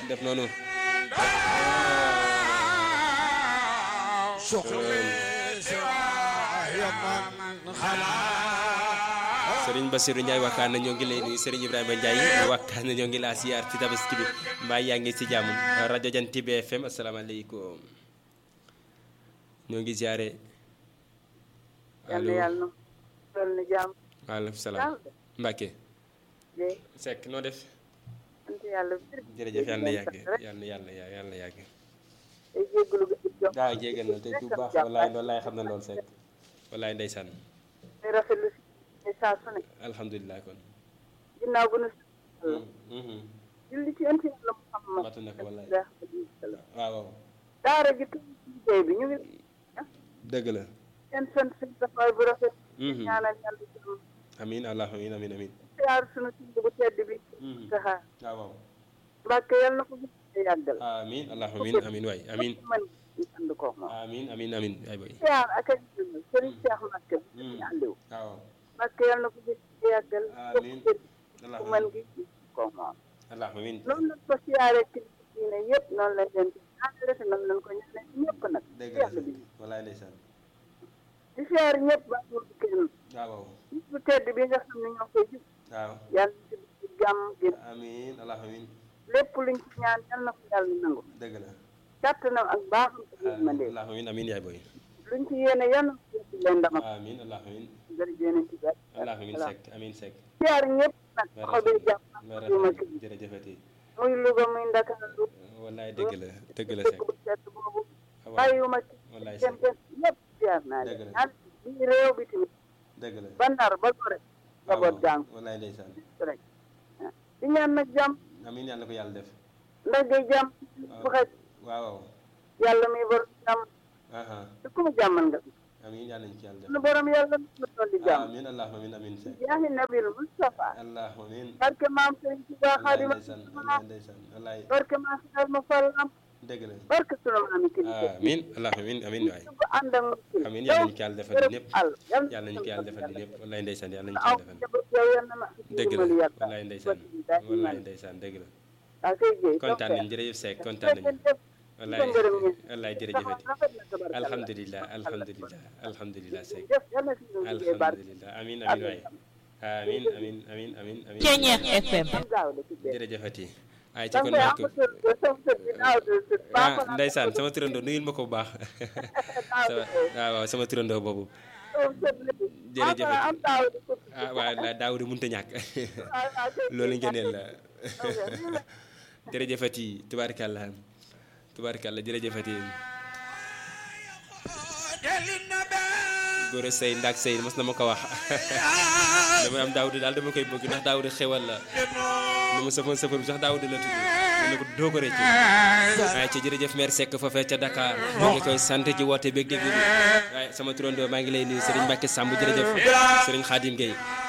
def noonu Serigne Bassirou Ndiaye wakkaan na ñoo ngi lay nuyu Serigne Ibrahima Ndiaye wakkaan na ñoo ngi laa siyaar ci tabaski bi mbaa yaa ngi si jàmm rajo Jant bi FM asalaamaaleykum ñoo ngi ziare. yàlla yàlla na na jàmm. waaleykum salaam Mbacke. de Seck noo def. sant yàlla. jërëjëf yàlla na yàgg yàlla na yàlla yàlla na yàgg. day jégalu ba jox. waaw jégal na te bu baax wallaay wallaay xam na lool Seck wallaay ndeysaan day rafetlu si saa su ne. alhamdulilah kon. ginnaaw bu nu. Mhm. julli ci ënt yàlla Muhammad. matu na ko wallaay waaw. waaw waaw daara gi tuuti ci liggéey bi ñu ngi dëgg la. seen sant seen taxawaay bu rafet. Mhm. ñaanal yàlla jàmm. amiin allah amiin amiin amiin. siyaar sunu tudd bu tedd bi. Mhm. saxaar. waaw waaw Mbàkke yàlla na ko gis te yàggal. amiin allah amiin amiin waay amiin man ñu ànd ko moom. amiin amiin amiin ay boy siyaar ak ak jëmm Serigne Cheikh Mbacke bi Mhm. ñu àndiw. waaw waaw Mbàkke yàlla na ko gis te yàggal. Amiin. allah ku mën amiin gi ko moom. allah amiin noonu lañ ko siyaaree kilifa diine yëpp noonu lañ leen di ñaanale te noonu lañ ko ñaanale ñëpp nag. dëgg la yàlla bi wallaay ndeysaan di siyaar ñëpp ba mu kenn. waaw waaw bis bu tedd bi nga xam ne ñoo koy gis waaw yàlla ci ci jàmm gi amiin allah amiin lépp luñ ci ñaan yal na ko yàlla nangu. dëgg la kàttanam ak baaxam ak yërmande allah amiin amiin yaay boy luñ ci yéene yal na ko yëpp leen ndam ak amiin allah amiin jërëjëf yéen ci gàtt. allah amiin Seck amiin Seck siyaar ñëpp nag xaw bee jàmm ak yu ma rafet kii jërëjëfati muy Louga muy Ndakaaru wallaay dëgg la dëgg la dëkk Seck bu tedd boobu waaw bàyyiwuma ci wallaay kenn Seck kenn ñëpp siyaar naa Dëgg leen la. ñaan bi réew bi tamit dëgg la ba Ndar ba Gore waaw njaboot jàng wallaay ndeysaan rek di ñaan nag jàmm amiin yàlla na ko yàlla def ndax day jàmm bu xaj waaw waaw yàlla muy borom jàmm aha te ku mu jàmmal nga amiin yàlla nañ ci yàlla def sunu borom yàlla na dolli jàmm amiin allahumma amiin amiin Seck jaahi nabil Mustafa allahumma amiin barke maam Sëriñ Tuubaa wallaay Xaadima ndeysaan wallaay ndeysaan wallaay barke maam Xaar ma fallam dëgg la barke sunu maami kilifa amiin allahumma amiin amiin waay bu ànd ak muskil amiin yàlla nañu ko yàlla defal ñëpp àll yàlla nañu ko yàlla defal ñëpp wallaay ndeysaan yàlla nañu ko aw yàlla defal njaboot yow yal na ma dëgg la dimbali yàlla wallaay ndeysaan wallaay ndeysaan dëgg la waa kay jéy kontaan nañu jërëjëf Seck kontaan nañu wallaay ngërëm ñi wallaay jërëjëfati alhamdulilah alhamdulilah alhamdulilah Seck jëf yal na si ñu liggéey barke alhamdulilah amiin amiin waay amiin amiin amiin amiin amiin Ceñeex FM am gaaw de ci dee jërëjëfati ay ci danga kon koy nag am tur de sama tur bi naaw de tur ah ndeysaan sama turandoo nuyul ma ko bu baax sama waaw waaw sama turandoo boobu jërëjëf am taaw de tur ah waaw la daaw de mënut a ñàkk loolu ngeeneel la jërëjëfati tubaarkàlla tubaarkàlla jërëjëfati góor a sëy ndaak sëy mos na ma ko wax dama am daawuda daal dama koy bëgg ndax daawuda xewal la lu ma sëfoon sëfoon bi sax daawuda la tudd mu ne ko doo ko rëcc waaye ca jërëjëf maire Seck foofee ca Dakar maa ngi koy sant ci woote beeg déglu bi waaye sama turandoo maa ngi lay nuyu Serigne Mbacke Samb jërëjëf Serigne Khadim Gueye